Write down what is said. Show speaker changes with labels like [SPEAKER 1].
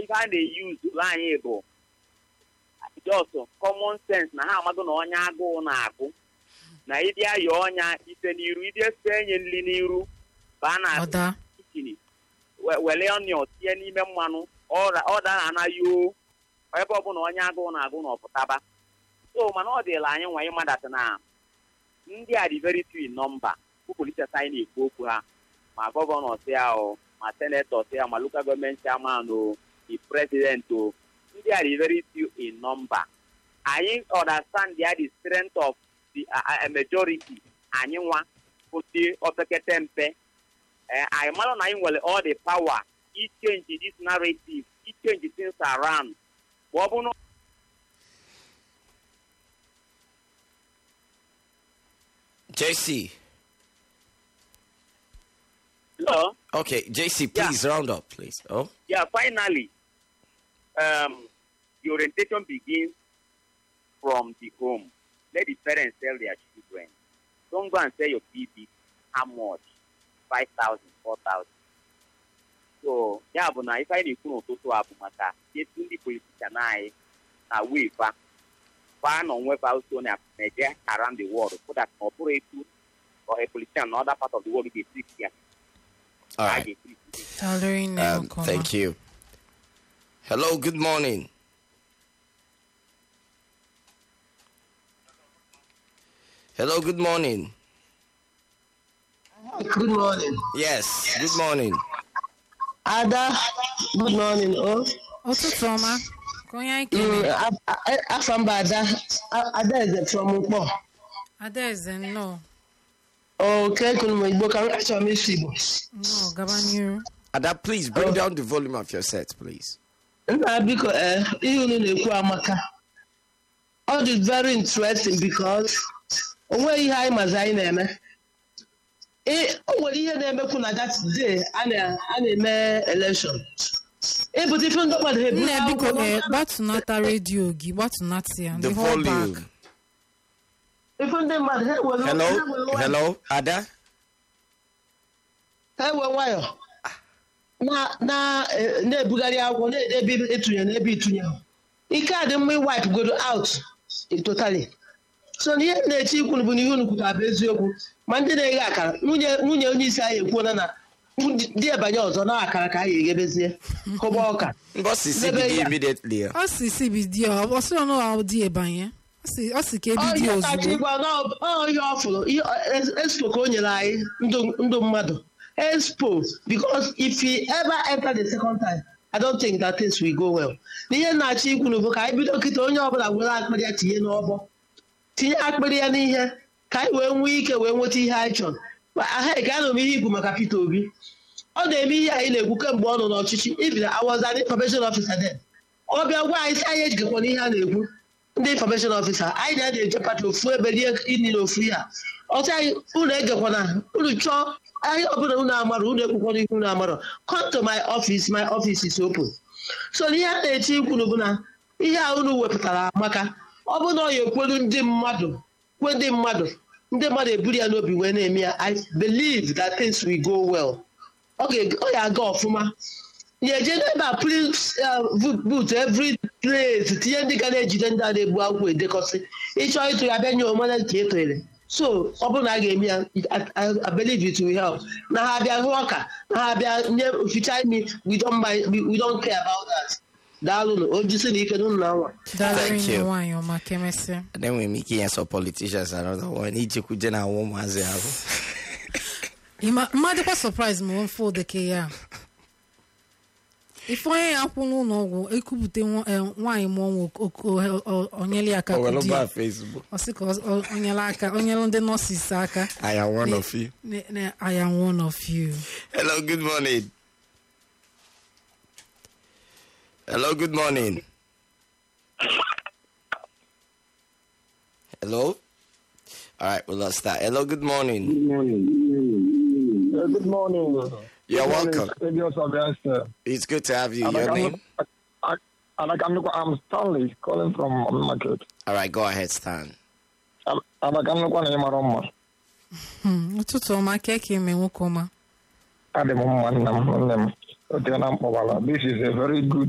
[SPEAKER 1] ife a na-eyuzu anyị bụ just common sense na ha amago na onye agụụ na-agụ na ịdị ayọ ọnya ife n'iru ịdị efe enye nri n'iru baa na
[SPEAKER 2] ọda
[SPEAKER 1] kichin were onion tinye n'ime mmanụ ọda na anaghị o ebe ọbụla onye agụụ na-agụ na ọpụtaba so mana ọ dịla anyị nwa ịmadata na ndị a dị very few in number bụ politis anyị na-ekwu okwu ha ma gọvanọ si ya o ma senetọ si ya ma lokal gọọmenti chairman o the president o ndị a dị very few in number anyị understand ya the strength of the uh, uh, majority anyị nwa bụ ndị opekete mpe eh, anyị mara na anyị nwere all the power ichange this narrative ichange things around ma ọ bụ na
[SPEAKER 3] JC.
[SPEAKER 1] Hello?
[SPEAKER 3] Okay, JC, please round up, please. Oh,
[SPEAKER 1] Yeah, finally, um, the orientation begins from the home. Let the parents tell their children. Don't go and tell your baby how much. 5,000, 4,000. So, ya bụ na ife anyị na-ekwu n'ụtụtụ a bụ maka etu ndị politishan anyị na wefa fa na onwefa also na-eje around the world so that na ọ bụrụ etu or a politician na other part of the world ga-esi ya
[SPEAKER 3] all
[SPEAKER 1] a
[SPEAKER 3] right.
[SPEAKER 1] ga-esi
[SPEAKER 2] Salary
[SPEAKER 3] Um,
[SPEAKER 2] name, comma.
[SPEAKER 3] thank you. Hello, good morning. Hello, good morning.
[SPEAKER 4] Good morning.
[SPEAKER 3] Yes, good morning.
[SPEAKER 4] Ada, good morning. Oh,
[SPEAKER 2] ụtụtụ ọma ka onye anyị
[SPEAKER 4] mm,
[SPEAKER 2] kere
[SPEAKER 4] a- a- afọ mba Ada, A- Ada Eze from Ukpo.
[SPEAKER 2] adaeze nnọọ
[SPEAKER 4] Okay, kunu m Igbo ka m achọrọ m isi Igbo.
[SPEAKER 2] nnọọ gaba n'iru
[SPEAKER 3] Ada, please bring down the volume of your set, please.
[SPEAKER 4] Nna biko ee ihe unu na-ekwu amaka. Ọ dị very interesting because o nweghị ihe anyị mazi anyị na-eme. Ị- O nwere ihe na-emekwu na that day a na- a na-eme election. Ịpụta ife ndị mmadụ ha eburu
[SPEAKER 2] nne biko
[SPEAKER 4] akwụkwọ
[SPEAKER 2] ee
[SPEAKER 4] n'aka.
[SPEAKER 2] gbatụnata redio gị gbatụnata ya
[SPEAKER 3] The
[SPEAKER 2] the whole
[SPEAKER 3] volume.
[SPEAKER 2] back
[SPEAKER 4] Ife ndị mmadụ ha ewere- ha
[SPEAKER 3] Hello,
[SPEAKER 4] ewere nwayọ.
[SPEAKER 3] hello, Ada.
[SPEAKER 4] ha ewe nwayọ na na eh, na-ebugharị akwụkwọ na-ede ebe ịtụnye na ebe ịtụnye ike a dị mma iwipe godo out totally so na ihe m na-eche ikwu bụ na ihe unu kwutara bụ eziokwu ma ndị na-eghe akara nwunye nwunye onye isi anyị ekwuola na di ebanye ọzọ na akara ka anyị eghebezie kụba ọka
[SPEAKER 3] Boss is
[SPEAKER 4] Maybe,
[SPEAKER 3] CBD
[SPEAKER 4] yeah.
[SPEAKER 3] immediately.
[SPEAKER 2] ọ si si bidio ọ sịrị na ọ dị ebanye ọ si- ọ si ka ebido
[SPEAKER 4] Ọ ihe kacha
[SPEAKER 2] ozugbo
[SPEAKER 4] ịgwa na ọ- ọ ihe ọ fụrụ ihe ọ- expo ka o nyere anyị ndụ ndụ mmadụ expo because if he ever enter the second time I don't think that things will go well n'ihe na-achọ ikwu n'ụbụ ka anyị bido kịta onye ọbụla were akpịrị ya tinye n'ọbọ tinye akpịrị ya n'ihe ka anyị wee nwee ike wee nweta ihe anyị chọrọ Ma ahụ ka anụ m ihe ikwu maka Peter Obi ọ na-eme ihe anyị na-ekwu kemgbe ọ nọ n'ọchịchị even I was an information officer then ọ bịa gwa anyị sị anyị ejikọkwa n'ihe a na-ekwu ndị information officer anyị na na-eje pati ofu ebe rie ini na ofu ya ọsị anyị unu egekwana unu chọọ anyị ọbụla unu amara unu ekwukwana ihe unu amara come to my office my office is open so na ihe a na-eche ikwunu bụ na ihe a unu wepụtara amaka ọ bụ na ọ ya ekwelu ndị mmadụ kwe ndị mmadụ ndị mmadụ eburu ya n'obi wee na-eme ya i believe that things will go well ọ ga- ọ ya aga ọfụma ya eje n'ebe a please boot every place tinye ndị ga na-ejide ndị a na-egbu akwụkwọ edekọsị ịchọọ ịtụ ya bịa nye omena ka e tụnyere so ọ bụrụ na a ga-eme ya I- I- I believe it will help na ha bịa hụ ọka na ha bịa nye ficha imi we don't mind we we don't care about that daalụnụ ojisi na ike n'ụlọ na nwa
[SPEAKER 2] dalịrị
[SPEAKER 3] Thank
[SPEAKER 2] nne
[SPEAKER 3] you.
[SPEAKER 2] nwaanyị ọma ka emesịa
[SPEAKER 3] Then we make it some politicians another one. Ijiku jena woman as
[SPEAKER 2] Ịma- mmadụkwa surprise ma ofe odeke ya ife onye ya kwụ n'ụlọ ọgwụ ekwupụta nwa- eh, nwaanyị mụọ nwa ok- ok- o- o- onyele aka
[SPEAKER 3] Oh, well,
[SPEAKER 2] kụdi ya.
[SPEAKER 3] about Facebook.
[SPEAKER 2] ọ sị ka ọ- ọ- onyele aka onyele ndị nọọsis aka
[SPEAKER 3] I am one
[SPEAKER 2] Ne-
[SPEAKER 3] of you.
[SPEAKER 2] ne- ne- I am one of you
[SPEAKER 3] Hello, good morning. Hello, good morning. Hello? All right, we lost that. Hello, good morning.
[SPEAKER 5] Good morning. Uh, good morning.
[SPEAKER 3] You're
[SPEAKER 5] Good morning,
[SPEAKER 3] welcome.
[SPEAKER 5] Radio Sylvester.
[SPEAKER 3] It's good to have you.
[SPEAKER 5] And I
[SPEAKER 3] Your
[SPEAKER 5] can
[SPEAKER 3] name?
[SPEAKER 5] look- I- I- and I can look- I'm Stanley calling from market.
[SPEAKER 3] All right, go ahead, Stan.
[SPEAKER 5] And I can look on Maroma.
[SPEAKER 2] Hmm, ụtụtụ ọma ka eke eme nwoke ọma
[SPEAKER 5] Adị m mma nna m nne m. O teela m kpọbara. This is a very good